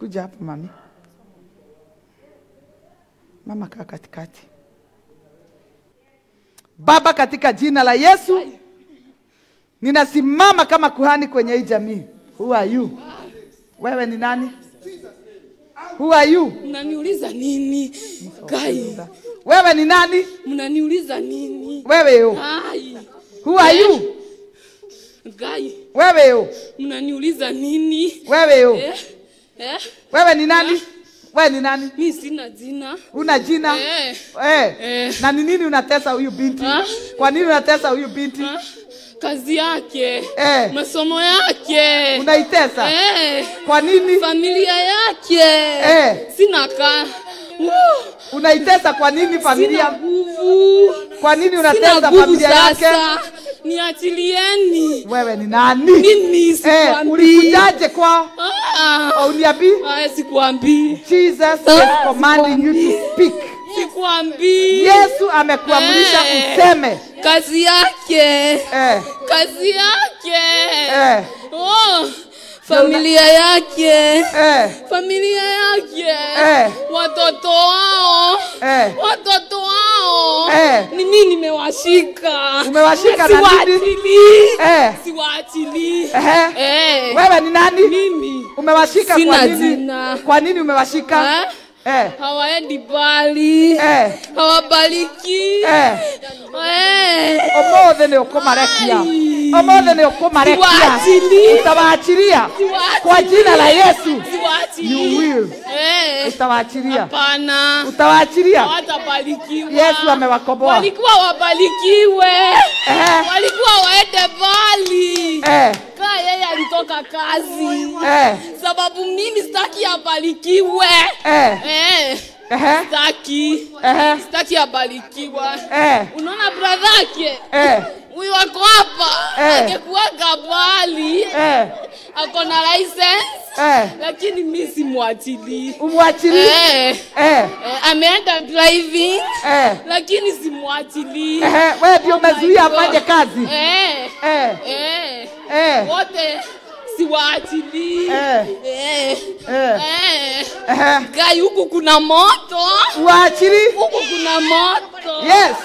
Kuja hapo mami. Mama kaa katikati. Baba, katika jina la Yesu, ninasimama kama kuhani kwenye hii jamii. Who are you? Wewe ni nani? Who are you? Mnaniuliza nini? Gai, Wewe ni nani? mnaniuliza nini? Wewe yo. Ai, Who are you? gai, Wewe yo. mnaniuliza nini? Wewe yo. Eh? Eh? Wewe ni nani? Wewe ni nani? Mi sina jina. Una jina? Eh. Eh. Eh. Na ni nini unatesa huyu binti? Ah. Kwa nini unatesa huyu binti? Ah, Kazi yake. Eh. Masomo yake. Unaitesa? Eh. Kwa nini? Familia yake. Eh. Sina ka. Woo. Unaitesa kwa nini Sina familia? nguvu. Kwa nini Sina unatesa nguvu familia yake? sasa. Niachilieni. Wewe ni nani? Mimi Eh, sikwambii. ulikujaje kwa Ah. uniambi? Haya sikwambii. Jesus is commanding you to speak. Sikwambii. Yesu amekuamrisha Eh. useme. Kazi yake. Eh. Kazi yake. Eh. Oh. Familia yake. Eh. Familia yake. Eh. Watoto wao. Eh. Watoto wao. Eh. Ni mimi nimewashika. Umewashika na nini? Siwaachilii. Eh. Siwaachilii. Ehe. Eh. Wewe ni nani? Mimi. Umewashika kwa Sina nini? jina. Kwa nini umewashika? Eh? Eh. Hawaendi bali. Eh. Hawabariki. Eh. Eh. Ũmũthĩ nĩ ũkũmarekia. Ai. Ũmũthĩ nĩ ũkũmarekia. Siwaachilii. Utawaachilia Siwaachilii. kwa jina la Yesu. Siwaachilii. You will. Eh. Utawaachilia. Hapana. Utawaachilia. Hawatabarikiwa. Yesu amewakomboa. Walikuwa wabarikiwe. Eh. Walikuwa waende mbali. Eh. Kaa yeye alitoka kazi. Eh. Sababu mimi sitaki abarikiwe. Eh. Eh. Ehe. Sitaki. Ehe. Sitaki abarikiwa. Eh. Unaona brother yake? Eh. Huyu wako hapa. Eh. Angekuwaga mbali. Eh. Ako na license. Eh. Lakini mimi simwachilii. Umwachilie. Eh. Eh. Eh, ameenda driving Eh. lakini simwachilii. Ehe. Wewe ndio umezuia afanye kazi. Eh. Eh. Eh. Eh. Wote siwaachilii. Eh. Eh. Eh. Eh. Ehe. Gai huku kuna moto. Uachili. Huku kuna moto. Yes.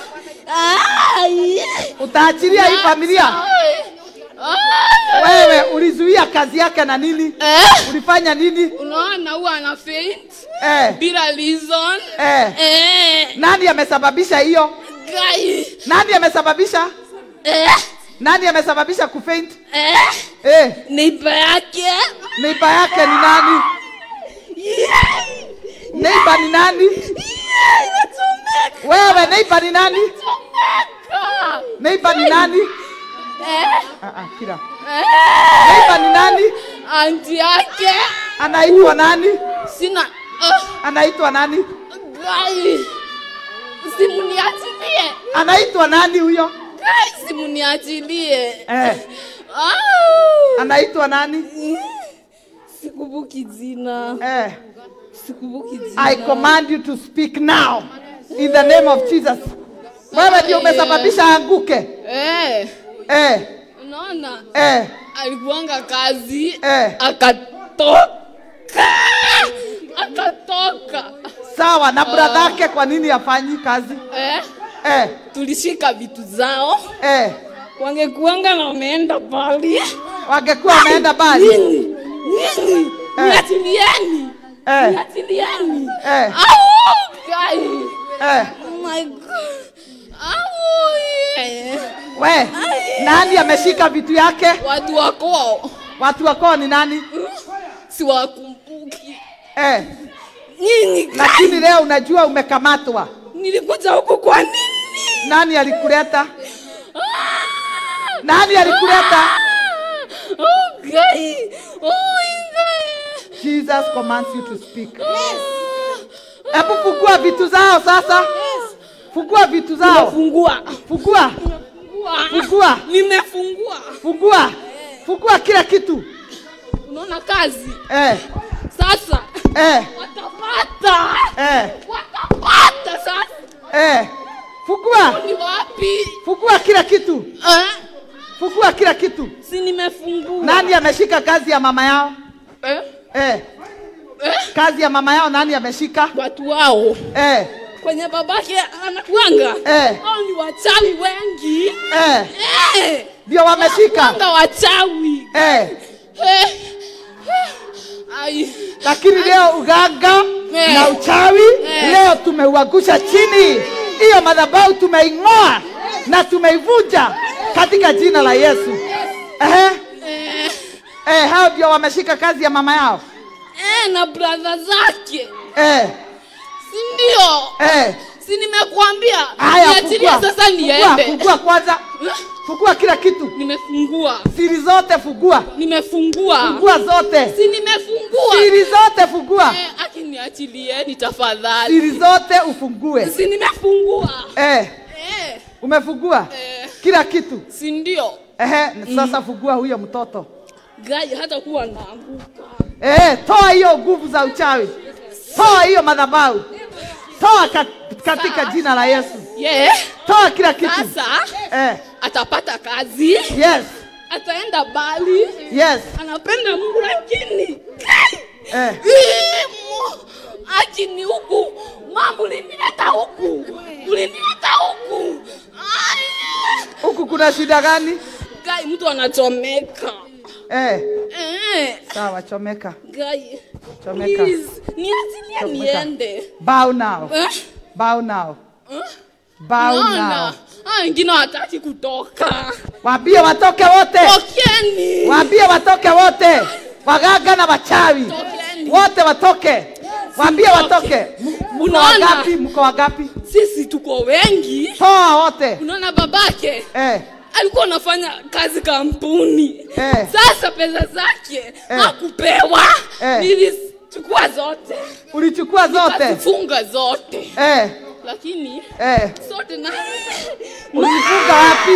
Ai. Utaachilia hii familia. Ai. Ai. Wewe ulizuia kazi yake na nini? Eh. Ulifanya nini? Unaona huwa ana faint Eh. bila reason. Eh. Eh. Nani amesababisha hiyo? Gai. Nani amesababisha? Eh. Nani amesababisha kufaint? Eh. Eh. Neighbor yake. Neiba yake ni nani? Yeah. Neiba ni nani? Yeah, inachomeka. Wewe neiba ni nani? Inachomeka. Neiba ni nani? Eh. Ah, ah, kila. Eh. Neiba ni nani? Anti yake. Anaitwa nani? Sina. Uh, Anaitwa nani? gai. Simuniachilie. Anaitwa nani huyo? Gai, simuniachilie. Eh. Ah. Anaitwa nani? Sikumbuki jina. Eh. Sikumbuki jina. I command you to speak now in the name of Jesus. Wewe ndio umesababisha anguke. Eh. Eh. Unaona? Eh. Alikuanga kazi. Eh. Akatoka. Akatoka. Sawa na brother yake kwa nini hafanyi kazi? Eh. Eh. Tulishika vitu zao. Eh. Wangekuanga na wameenda pali. Wangekuwa wameenda bali. Nini? Nini? Eh. Niachilieni. Eh. Niachilieni. Eh. Au, kai. Eh. Oh my God. Au, yeah. We, nani ameshika vitu yake? Watu wako Watu wako ni nani? siwakumbuki. Eh. Nini? kai? Lakini leo unajua umekamatwa. Nilikuja huku kwa nini? Nani alikuleta? Nani alikuleta? Oh, kai. Oh, kai. Jesus commands you to speak. Hebu fungua vitu zao sasa. Fungua vitu zao. Nimefungua. Fungua. Fungua. Nimefungua. Fungua. Fungua kila kitu. Unaona kazi? Eh. Sasa Eh. watapata. Eh. Watapata sasa. Eh. Fungua. Ni wapi? Fungua kila kitu. Eh? Fungua kila kitu. Si nimefungua. Nani ameshika kazi ya mama yao? Eh? Eh. Eh? Kazi ya mama yao nani ameshika? Watu wao Eh, kwenye babake anakuanga Eh. hao ni wachawi wengi eh, Eh, ndio wameshika. wanakuanga wachawi Eh, Eh, eh, ai. lakini leo uganga Eh. na uchawi Eh. leo tumeuangusha chini. Hiyo madhabahu tumeing'oa na tumeivunja katika jina la Yesu. Ehe, Eh, eh, hao ndio wameshika kazi ya mama yao. eh, na bradha zake Eh, si ndio eh. si nimekuambia Haya, niachilie fungua. sasa Fungua, niende fungua kwanza. Fungua kila kitu. nimefungua Siri zote fungua. nimefungua Fungua zote. si nimefungua Siri zote fungua. eh, akiniachilieni tafadhali Siri zote ufungue. si nimefungua Eh, eh, umefungua eh, kila kitu. si ndio Ehe, sasa fungua huyo mtoto. gai hata kuwa naanguka Eh, toa hiyo nguvu za uchawi. Toa hiyo madhabahu. Toa ka, katika jina la Yesu. yeah. Toa kila kitu. sasa Eh, atapata kazi yes. ataenda bali Yes. anapenda mungu lakini Kai! Eh. Ii, mu- akini huku mambo ulinileta huku ulinileta huku Ai! Huku kuna shida gani? gai mtu anachomeka Eh, eh, sawa chomeka. gai Chomeka. please niachilie Chomeka. niende Bow now. eh? Bow now. Eh? Bow now. Naona hao wengine wataki kutoka Waambie watoke wote. tokeni Waambie watoke wote. Waganga na wachawi. Tokeni. Wote watoke. Waambie watoke. M- Mko Unaona? wangapi? Mko wangapi? sisi tuko wengi Toa wote. unaona babake Eh, alikuwa anafanya kazi kampuni Eh. sasa pesa zake Eh. hakupewa Eh. nilichukua zote ulichukua zote. kazifunga zote Eh, lakini eh. zote na Ulifunga wapi?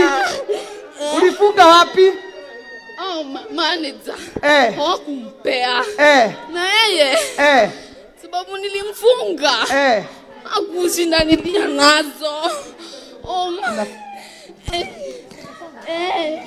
Ulifunga wapi? oh, ma manager Eh, hawakumpea eh, na yeye eh, sababu nilimfunga eh. hakushindanilia nazo oh, ma- Na- eh, eh.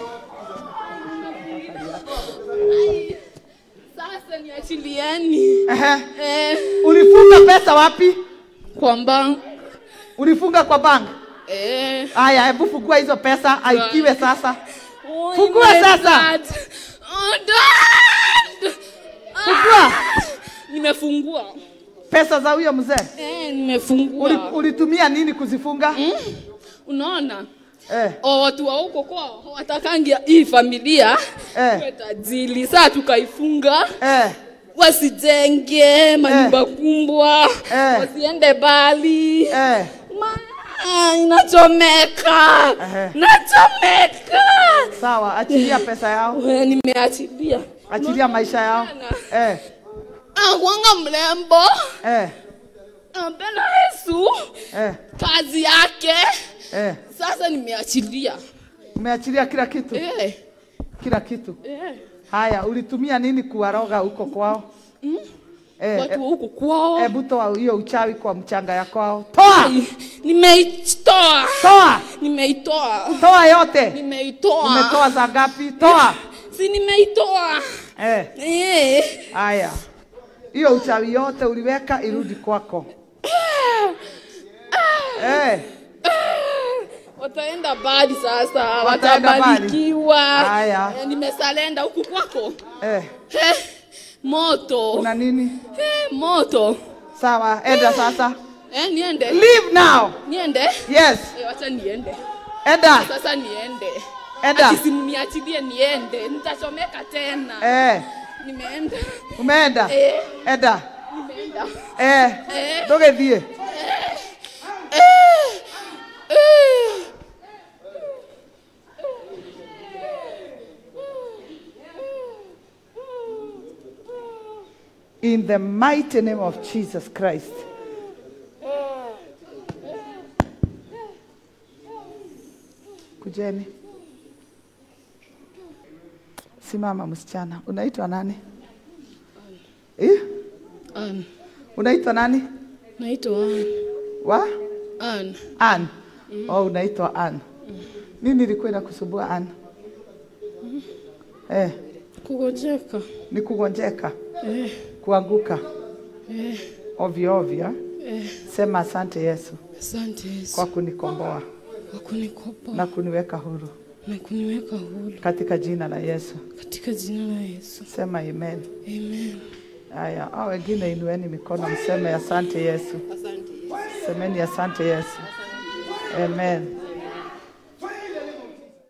Ai, sasa niachilieni Ehe. eh, Ulifunga pesa wapi? kwamba Ulifunga kwa bank? eh, Aya, hebu fungua hizo pesa aikiwe sasa. oh, Fungua my sasa. God. Oh, dad. Fungua nimefungua pesa za huyo mzee. eh, nimefungua Uli, ulitumia nini kuzifunga? mm? unaona Eh, o watu wa huko kwao watakangia hii familia Eh. iwe tajiri saa tukaifunga eh, wasijenge manyumba kumbwa Eh. wasiende bali eh. Ma, inachomeka Ehe. nachomeka Sawa, achilia pesa yao. We, nimeachilia Achilia maisha yao. Eh, akwanga mrembo eh, napenda yesu eh, kazi yake eh. sasa nimeachilia Umeachilia kila kitu, eh, kila kitu. eh. Haya, ulitumia nini kuwaroga huko kwao? Eh, watu wa huku kwao Hebu toa hiyo uchawi kwa mchanga ya kwao. Toa, nimeitoa toa, nimeitoa toa yote. nimeitoa Umetoa za ngapi? Toa. si nimeitoa Eh, eh. haya, hiyo uchawi yote uliweka irudi kwako. Eh, wataenda badi sasa Wataenda bali. watabarikiwa Haya. Eh, nimesalenda huku kwako eh, eh, moto kuna nini? eh, moto Sawa, enda sasa. eh, niende Leave now. niende Yes, eh, wacha niende enda, sasa niende enda. akisimniachilie niende nitachomeka tena Eh, nimeenda umeenda? eh, Enda. nimeenda Eh, Eh. ndũgĩthiĩ. eh, eh. In the mighty name of Jesus Christ. Kujeni. Simama msichana. Unaitwa nani? Eh? Ann, Unaitwa nani? naitwa Ann. Wa? Ann. Ann. Oh, unaitwa Ann. Nini ilikuwa inakusumbua Ann? Eh, kugojeka ni kugonjeka, eh, kuanguka. Eh, ovyo ovyo. eh, Sema asante Yesu asante Yesu kwa kunikomboa kwa kunikopa na kuniweka huru na kuniweka huru katika jina la Yesu. katika jina la Yesu. Sema amen. Amen. Haya, hao wengine inueni mikono, mseme asante Yesu. Semeni asante Yesu. Amen.